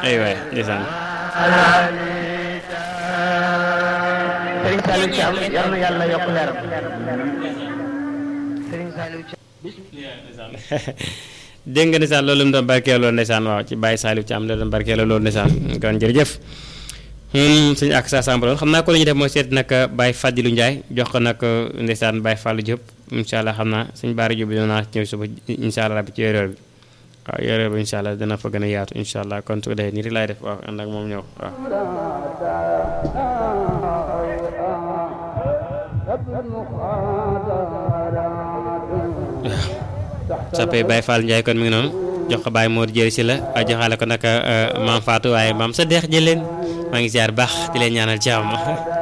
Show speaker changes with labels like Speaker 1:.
Speaker 1: ay waay ndeysaan
Speaker 2: Serigne Saliou Thiam yal na yàlla yokk leeram Serigne Saliou Thiam
Speaker 1: dégg nga ndeysaan loolu mu doon barkeeloo ndeysaan waaw ci Baye Saliou Thiam la doon barkeeloo loolu ndeysaan kon jërëjëf moom suñu ak sa sàmb loolu xam naa ko la ñuy def mooy seet nag Baye Fadilou Ndiaye jox ko nag ndeysaan Baye Fallou Diop incha allah xam naa suñu baara Diop bi doon naa ñëw suba incha allah rabbi ci yore bi waaw yore bi incha allah dana fa gën a yaatu incha allah kon su ko defee nii rek laay def waaw ànd ak moom ñëw waaw. soppee Baye Fall Ndiaye kon mi ngi noonu jox ko Baye Mor jëri si la waaye joxaale ko nag maam Fatou waaye maam sa deex jëleen maa ngi ziar baax di leen ñaanal jàmm